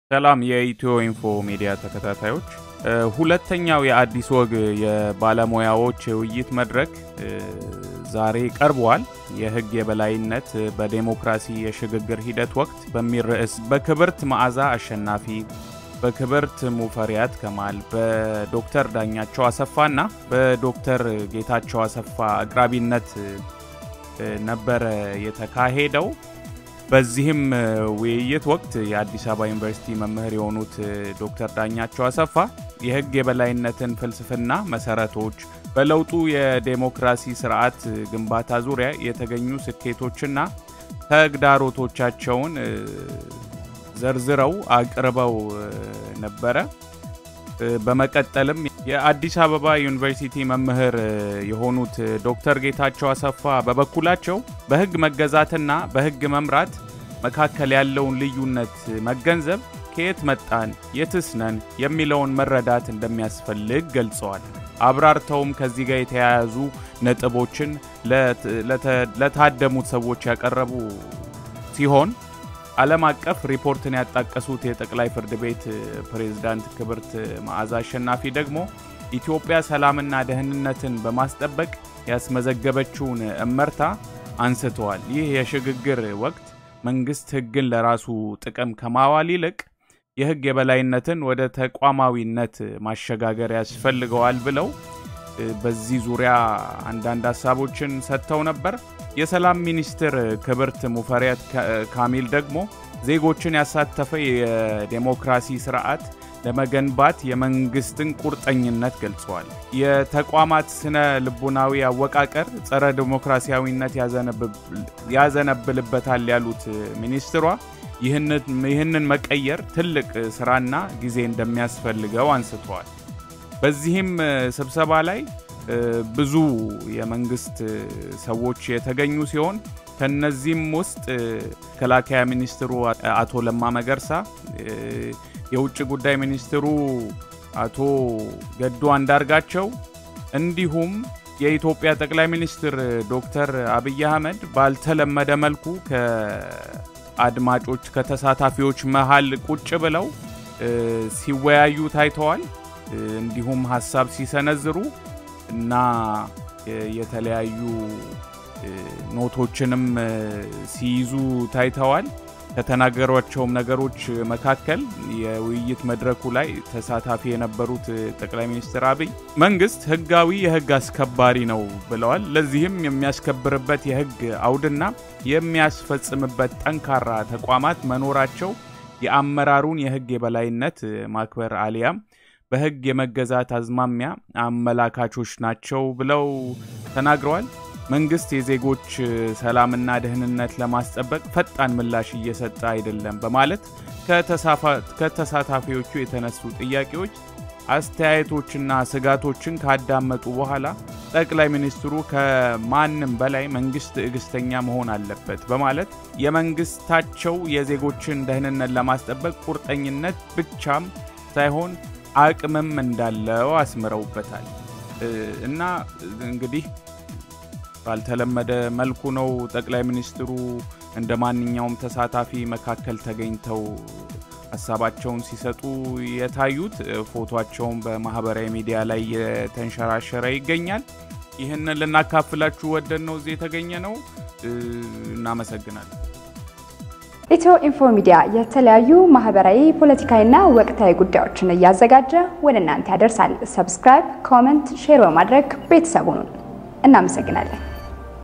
ሰላም የኢትዮ ኢንፎ ሚዲያ ተከታታዮች፣ ሁለተኛው የአዲስ ወግ የባለሙያዎች የውይይት መድረክ ዛሬ ቀርቧል። የሕግ የበላይነት በዴሞክራሲ የሽግግር ሂደት ወቅት በሚል ርዕስ በክብርት መዓዛ አሸናፊ፣ በክብርት ሙፈሪያት ከማል፣ በዶክተር ዳኛቸው አሰፋና በዶክተር ጌታቸው አሰፋ አቅራቢነት ነበረ የተካሄደው። በዚህም ውይይት ወቅት የአዲስ አበባ ዩኒቨርሲቲ መምህር የሆኑት ዶክተር ዳኛቸው አሰፋ የህግ የበላይነትን ፍልስፍና መሰረቶች፣ በለውጡ የዴሞክራሲ ስርዓት ግንባታ ዙሪያ የተገኙ ስኬቶችና ተግዳሮቶቻቸውን ዘርዝረው አቅርበው ነበረ። በመቀጠልም የአዲስ አበባ ዩኒቨርሲቲ መምህር የሆኑት ዶክተር ጌታቸው አሰፋ በበኩላቸው በህግ መገዛትና በህግ መምራት መካከል ያለውን ልዩነት መገንዘብ ከየት መጣን የትስ ነን የሚለውን መረዳት እንደሚያስፈልግ ገልጸዋል። አብራርተውም ከዚህ ጋር የተያያዙ ነጥቦችን ለታደሙት ሰዎች ያቀረቡ ሲሆን ዓለም አቀፍ ሪፖርትን ያጣቀሱት የጠቅላይ ፍርድ ቤት ፕሬዝዳንት ክብርት መዓዛ አሸናፊ ደግሞ ኢትዮጵያ ሰላምና ደህንነትን በማስጠበቅ ያስመዘገበችውን እመርታ አንስተዋል። ይህ የሽግግር ወቅት መንግስት ህግን ለራሱ ጥቅም ከማዋል ይልቅ የህግ የበላይነትን ወደ ተቋማዊነት ማሸጋገር ያስፈልገዋል ብለው በዚህ ዙሪያ አንዳንድ ሀሳቦችን ሰጥተው ነበር። የሰላም ሚኒስትር ክብርት ሙፈሪያት ካሚል ደግሞ ዜጎችን ያሳተፈ የዴሞክራሲ ስርዓት ለመገንባት የመንግስትን ቁርጠኝነት ገልጸዋል። የተቋማት ስነ ልቡናዊ አወቃቀር ጸረ ዴሞክራሲያዊነት ያዘነብልበታል ያሉት ሚኒስትሯ ይህንን መቀየር ትልቅ ስራና ጊዜ እንደሚያስፈልገው አንስተዋል። በዚህም ስብሰባ ላይ ብዙ የመንግስት ሰዎች የተገኙ ሲሆን ከነዚህም ውስጥ መከላከያ ሚኒስትሩ አቶ ለማ መገርሳ፣ የውጭ ጉዳይ ሚኒስትሩ አቶ ገዱ አንዳርጋቸው እንዲሁም የኢትዮጵያ ጠቅላይ ሚኒስትር ዶክተር አብይ አህመድ ባልተለመደ መልኩ ከአድማጮች ከተሳታፊዎች መሃል ቁጭ ብለው ሲወያዩ ታይተዋል። እንዲሁም ሀሳብ ሲሰነዝሩ እና የተለያዩ ኖቶችንም ሲይዙ ታይተዋል። ከተናገሯቸውም ነገሮች መካከል የውይይት መድረኩ ላይ ተሳታፊ የነበሩት ጠቅላይ ሚኒስትር አብይ መንግስት ህጋዊ የህግ አስከባሪ ነው ብለዋል። ለዚህም የሚያስከብርበት የህግ አውድና የሚያስፈጽምበት ጠንካራ ተቋማት መኖራቸው የአመራሩን የህግ የበላይነት ማክበር አሊያም በህግ የመገዛት አዝማሚያ አመላካቾች ናቸው ብለው ተናግረዋል። መንግስት የዜጎች ሰላምና ደህንነት ለማስጠበቅ ፈጣን ምላሽ እየሰጠ አይደለም በማለት ከተሳታፊዎቹ የተነሱ ጥያቄዎች፣ አስተያየቶችና ስጋቶችን ካዳመጡ በኋላ ጠቅላይ ሚኒስትሩ ከማንም በላይ መንግስት ትዕግስተኛ መሆን አለበት በማለት የመንግስታቸው የዜጎችን ደህንነት ለማስጠበቅ ቁርጠኝነት ብቻም ሳይሆን አቅምም እንዳለው አስምረውበታል። እና እንግዲህ ባልተለመደ መልኩ ነው ጠቅላይ ሚኒስትሩ እንደ ማንኛውም ተሳታፊ መካከል ተገኝተው ሀሳባቸውን ሲሰጡ የታዩት። ፎቶቸውን በማህበራዊ ሚዲያ ላይ የተንሸራሸረ ይገኛል። ይህንን ልናካፍላችሁ ወደን ነው እዚህ የተገኘ ነው። እናመሰግናለን። ኢትዮ ኢንፎ ሚዲያ የተለያዩ ማህበራዊ፣ ፖለቲካዊና ወቅታዊ ጉዳዮችን እያዘጋጀ ወደ እናንተ ያደርሳል። ሰብስክራይብ፣ ኮመንት፣ ሼር በማድረግ ቤተሰቡን እናመሰግናለን።